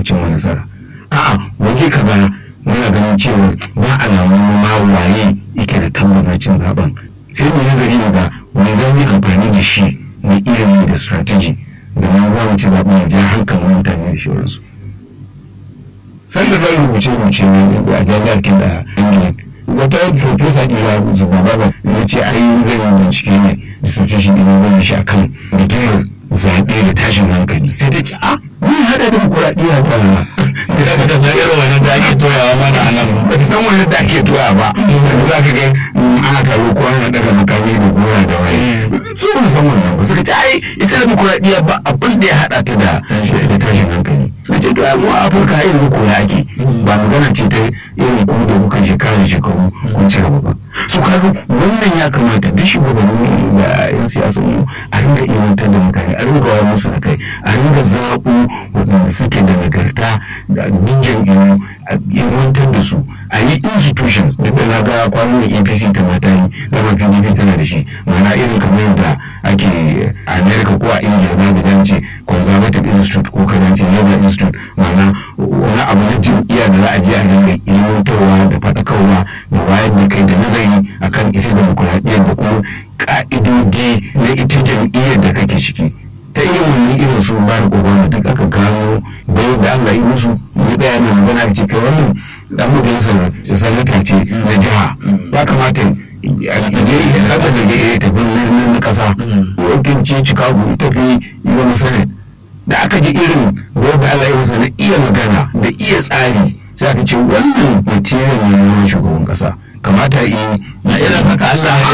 cimma nasara a'a waje ka ba muna ganin cewa ba alamun ma waye yake da tabbacin cin zaben sai mu nazari mu ga wani za mu yi amfani da shi na ilimi da strategy domin za mu ci zaben ya ja hankalin mutane da shauransu sanda zan rubuce rubuce ne a jami'ar kinda ingila wata profesa ila zuba baba ya ce ai zan yi bincike ne da sace shi ɗin wani shi akan rigimar zaɓe da tashin hankali sai ta ce a mun haɗa demokuraɗiyya ba da ka ta san irin wani da ake toyawa mana a nan ba ta san wani da ake toya ba da za ka ga ana taro ko ana daga makami da gora da waye su ba san wannan ba suka ce ai ita demokuraɗiyya ba abin da ya haɗa ta da da tashin hankali na ce to ai mu a afirka ai yanzu koya ake ba magana ce ta irin ku da kuka shekara da shekaru kun ci gaba ba su kaga wannan ya kamata duk shugabanni da yan siyasa mu a ringa ilmantar da mutane a ringa wayar musu da kai a ringa zaɓo waɗanda suke da nagarta da duk jam'iyyu a ilmantar da su a yi institutions duk da na ga kwanan da apc ta mata yi dama pdp tana da shi ma'ana irin kamar yadda ake a america ko a ingila za ka ce conservative institute ko kana ce labour institute ma'ana wani abu na jam'iyya da za a je a dinga ilmantarwa da faɗakarwa da wayar da kai da nazari akan ita demokuraɗiyyar da kuma ƙa'idodi na ita jam'iyyar da kake ciki ta irin wani irin su ba da obama duk aka gano bayan da allah yi musu ya ɗaya mai magana ce kai wannan dan majalisar sanata ce na jiha ya kamata je haka da je tafi na kasa wakilci chicago ita fi yi wani senate da aka ji irin wanda allah yi masa na iya magana da iya tsari sai aka ce wannan material ne na shugaban kasa kamata yi na irin haka Allah